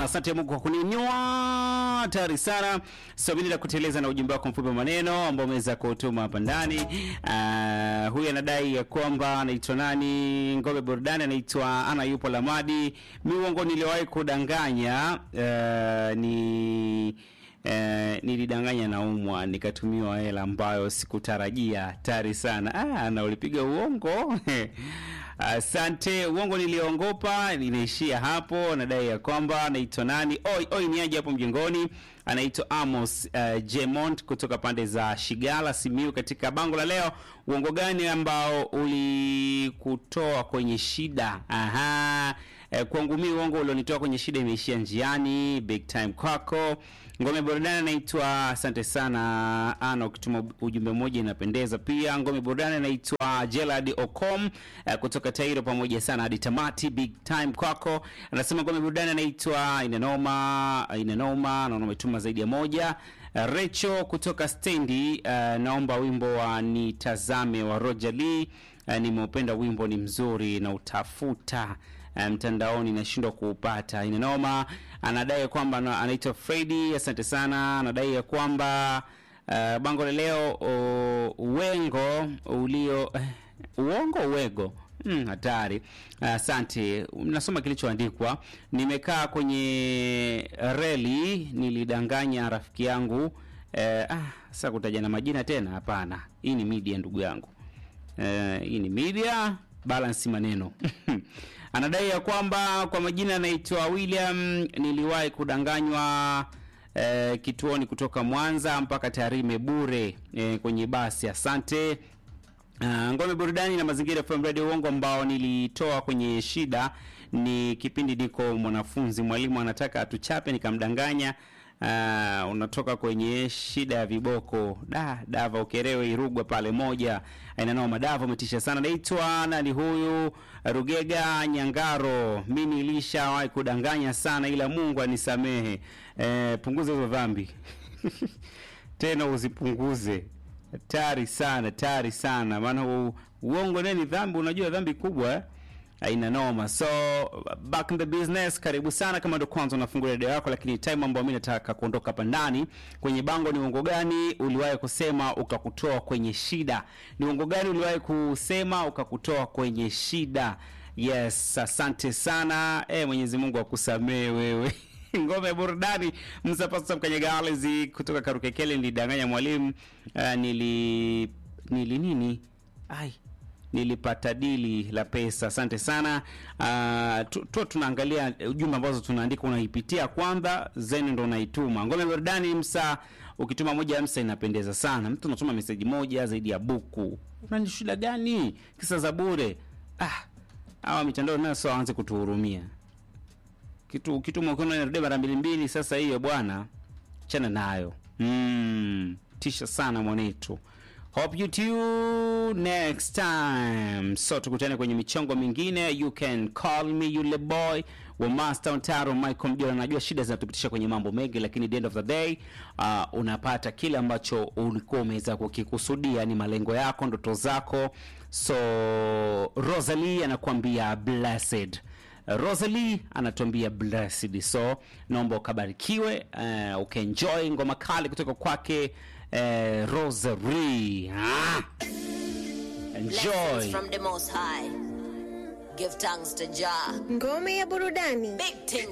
sana, asante Mungu kwa kuninywa tayari sana. Sabini la kuteleza na ujumbe wako mfupi wa maneno ambao umeweza kutuma hapa ndani. Uh, huyu anadai ya kwamba anaitwa nani, Ngome Burudani, anaitwa Ana yupo Lamadi. Mi uongo niliwahi kudanganya uh, ni Eh, nilidanganya naumwa nikatumiwa hela ambayo sikutarajia. Tari sana. Ah, na ulipiga uongo asante. uongo niliongopa, ninaishia hapo. Nadai ya kwamba anaitwa nani, oi oi, ni aje hapo mjengoni. Anaitwa Amos uh, Jemont kutoka pande za Shigala, Simiu. Katika bango la leo, uongo gani ambao ulikutoa kwenye shida? Aha. Eh, kwangu mimi uongo ulionitoa kwenye shida imeishia njiani. Big time kwako. Ngome burudani anaitwa asante sana ana, ukituma ujumbe mmoja inapendeza pia. Ngome burudani anaitwa Gerald Ocom eh, kutoka Tairo, pamoja sana hadi tamati. Big time kwako. Anasema ngome burudani anaitwa inanoma inanoma, naona umetuma zaidi ya moja. Uh, Recho kutoka stendi uh, naomba wimbo wa nitazame wa Roger Lee. Uh, nimeupenda wimbo, ni mzuri na utafuta mtandaoni um, nashindwa kuupata. Inanoma. Anadai kwamba anaitwa Freddy, asante sana. Anadai ya kwamba uh, bango la leo uwengo ulio uh, uongo uwego hatari. Hmm, asante. Uh, nasoma kilichoandikwa. Nimekaa kwenye reli nilidanganya rafiki yangu. Uh, ah, sasa kutaja na majina tena? Hapana, hii ni media ndugu yangu. Uh, hii ni media balance maneno anadai ya kwamba kwa majina anaitwa William, niliwahi kudanganywa eh, kituoni kutoka Mwanza mpaka Tarime bure eh, kwenye basi. Asante. Uh, ngome burudani na mazingira FM Radio uongo ambao nilitoa kwenye shida ni kipindi niko mwanafunzi, mwalimu anataka atuchape, nikamdanganya. Uh, unatoka kwenye shida ya viboko da Dava Ukerewe Irugwa pale moja ainanao madava umetisha sana. Naitwa nani huyu Rugega Nyangaro, mi nilishawahi kudanganya sana, ila Mungu anisamehe. Eh, punguza hizo dhambi tena uzipunguze, tari sana tari sana, maana uongo neni dhambi, unajua dhambi kubwa eh? Aina noma. So back in the business, karibu sana. Kama ndo kwanza unafungua redio yako, lakini time ambayo mimi nataka kuondoka hapa ndani kwenye bango, ni uongo gani uliwahi kusema ukakutoa kwenye shida? Ni uongo gani uliwahi kusema ukakutoa kwenye shida? Yes, asante sana. Eh, Mwenyezi Mungu akusamee wewe. Ngome burudani msapasa mkanyagalizi kutoka Karukekele, nilidanganya mwalimu. Uh, nili nili nini? Ai nilipata dili la pesa. Asante sana. Uh, tu, tu tunaangalia ujumbe ambazo tunaandika, unaipitia kwanza zeni ndo unaituma. Ngome burudani msa, ukituma moja msa inapendeza sana. Mtu unatuma meseji moja zaidi ya buku, unani shida gani? Kisa za bure. Ah, hawa mitandao nayo sio waanze kutuhurumia. Kitu ukituma ukiona inarudia mara mbili mbili, sasa hiyo bwana, chana nayo. Mm, tisha sana mwanetu. Hope you tune next time. So tukutane kwenye michongo mingine. You can call me yule boy wa Master Ontaro Michael Mjora. Najua shida zinatupitisha kwenye mambo mengi, lakini the end of the day uh, unapata kile ambacho ulikuwa umeweza kukikusudia, ni malengo yako, ndoto zako. So Rosalie anakuambia blessed. Rosalie anatuambia blessed. So naomba ukabarikiwe, uh, ukaenjoy ngoma kali kutoka kwake uh, Rosary. Ah. Enjoy. from the most high. Give thanks to Jah. Ngome ya burudani. Big things